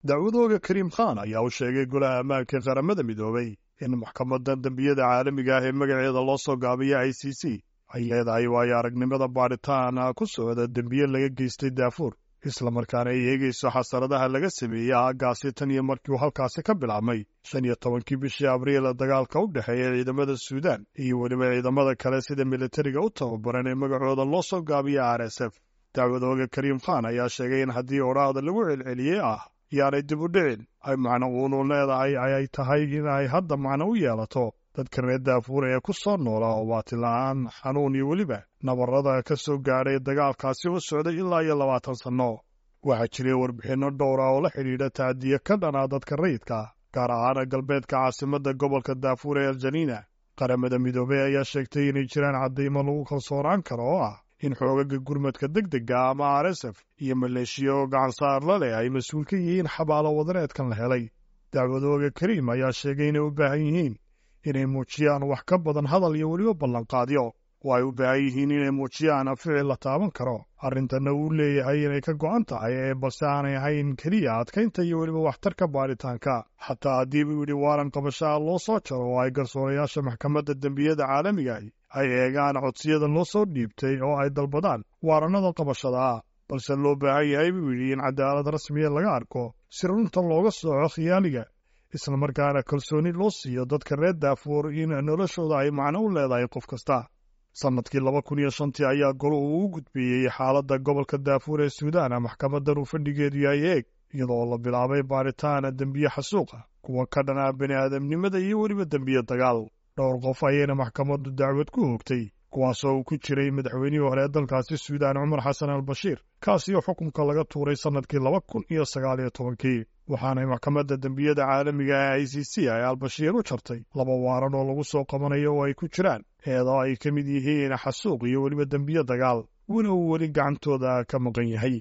dacwadooga kariim khan ayaa u sheegay golaha ammaanka qaramada midoobay in maxkamadda dembiyada caalamiga ah ee magaceeda loo soo gaabiya i c c ay leedahay waayo aragnimada baadhitaana ku socda dembiye laga geystay daafuur islamarkaana ay eegayso xasaradaha laga sameeyey aaggaasi tan iyo markii uu halkaasi ka bilaabmay shan iyo tobankii bishii abriil dagaalka u dhexeeya ciidamada suudaan iyo weliba ciidamada kale sida militariga u tababaran ee magacooda loo soo gaabiya r s f dacwadooga kariim khan ayaa sheegay in haddii odhaahda lagu celceliyey ah yaanay dib u dhicin ay macno uunu leedahay ay tahay in ay hadda macno u yeelato dadka reer daafuur ee ku soo noola oo baatila'aan xanuun iyo weliba nabarrada ka soo gaadhay dagaalkaasi oo socday ilaa iyo labaatan sanno waxaa jiray warbixinno dhowra oo la xidhiidha tacdiye ka dhanaa dadka rayidka gaar ahaan galbeedka caasimadda gobolka daafuur ee aljaniina qaramada midoobey ayaa sheegtay inay jiraan caddaymo lagu kalsoonaan karo oo ah in xoogaga gurmadka degdega ama r s f iyo maleeshiya oo gacansaar la leh ay mas-uul ka yihiin xabaalo wadareedkan la helay dacwadooga kariim ayaa sheegay inay u baahan yihiin inay muujiyaan wax ka badan hadal iyo weliba ballanqaadyo oo ay u baahan yihiin inay muujiyaan ficil la taaban karo arrintanna uu leeyahay inay ka go'an tahay ee balse aanay ahayn keliya adkaynta iyo weliba waxtarka baadhitaanka xataa haddii buu yidhi waaran qabashaha loo soo jaro oo ay garsoorayaasha maxkamadda dembiyada caalamigaah ay eegaan codsiyada loo soo dhiibtay oo ay dalbadaan waarannada qabashada ah balse loo baahan yahay buu yidhi in cadaalad rasmiya laga arko si runta looga sooco khiyaaliga islamarkaana kalsooni loo siiyo dadka reer daafuur in noloshooda ay macno u leedahay qof kasta sannadkii laba kun iyo shantii ayaa goluhu u gudbiyey xaaladda gobolka daafuur ee suudaana maxkamaddan uu fadhigeedu yahay eeg iyadoo la bilaabay baaritaana dembiye xasuuqa kuwa ka dhanaa bini aadamnimada iyo weliba dembiye dagaal dhowr qof ayayna maxkamaddu dacwad ku hoogtay kuwaasoo uu ku jiray madaxweynihii hore ee dalkaasi suudaan cumar xasan al bashiir kaasiyo xukunka laga tuuray sannadkii laba kun iyo sagaal iyo tobankii waxaanay maxkamadda dembiyada caalamiga ee i c c ay albashiir u jartay laba waaran oo lagu soo qabanayo oo ay ku jiraan eedoo ay ka mid yihiin xasuuq iyo weliba dembiye dagaal wina uu weli gacantooda ka maqan yahay